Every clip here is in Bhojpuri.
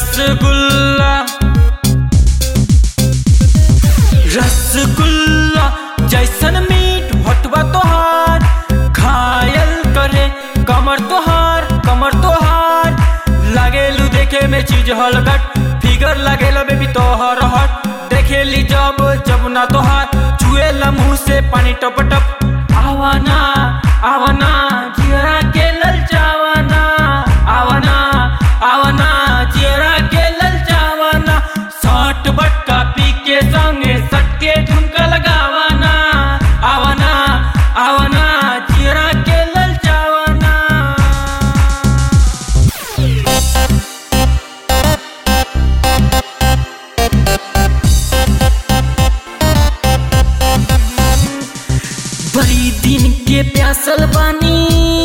रसगुल्ला रसगुल्ला जैसन मीठ हटवा तोहार घायल करे कमर तोहार कमर तोहार लागेलू देखे में चीज हलगट फिगर लागेला बेबी तोहर हट देखेली जब जब ना तोहार चुएला मुंह से पानी टप टप आवाना आवाना जियरा के ललचावाना आवाना आवाना जियरा के ललचावाना सट बटका पी के संगे सटके ठुमका लगावाना आवाना आवाना जियरा के ललचावाना बड़ी दिन के प्यासल बानी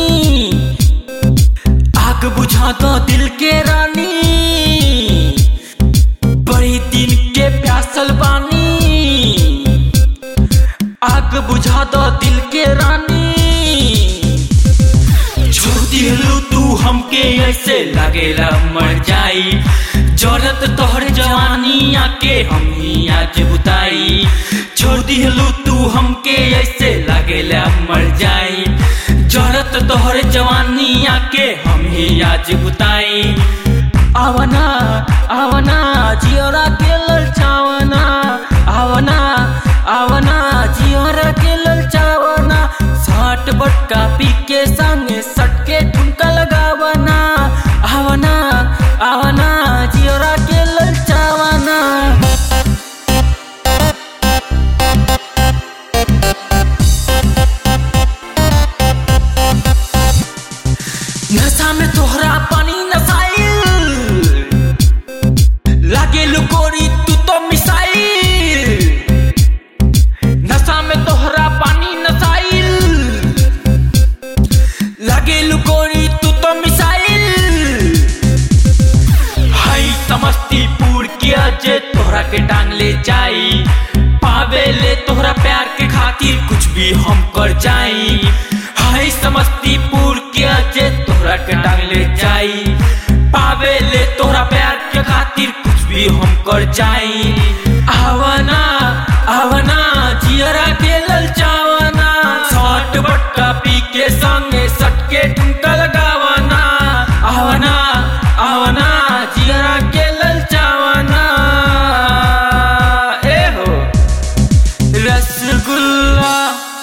आग बुझा दो दिल के रानी बड़ी दिन के प्यासल बानी आग बुझा दो दिल के रानी छोड़ दिलू तू हमके ऐसे लगेला मर जाई जरूरत तोहर जवानी आके हम ही आज बुताई छोड़ दिलू तू हमके ऐसे लगेला मर जाई जरूरत तोहर जवानी आके हम ही आज बुताई आवना आवना जियोरा के ललचावना आवना आवना जियोरा के ललचावना साठ बटका पी के संगे सटके ठुमका लगावना आवना आवना जियोरा के ललचावना नशा में तोहरा पानी नसाइल लागे लुकोरी तू तो मिसाइल नशा में तोहरा पानी नसाइल लागे लुकोरी तू तो मिसाइल हाई समस्तीपुर किया जे तोहरा के टांग ले जाई पावे ले तोहरा प्यार के खातिर कुछ भी हम कर जाई हाई समस्तीपुर किया जे तोहरा के टांग ले जाई पावे ले तोहरा प्यार के खातिर कुछ भी हम कर जाई आवना आवना जियरा के ललचावना सट बटका पी के संगे सटके ठुमका लगावना आवना आवना जियरा के ललचावना ए हो रसगुल्ला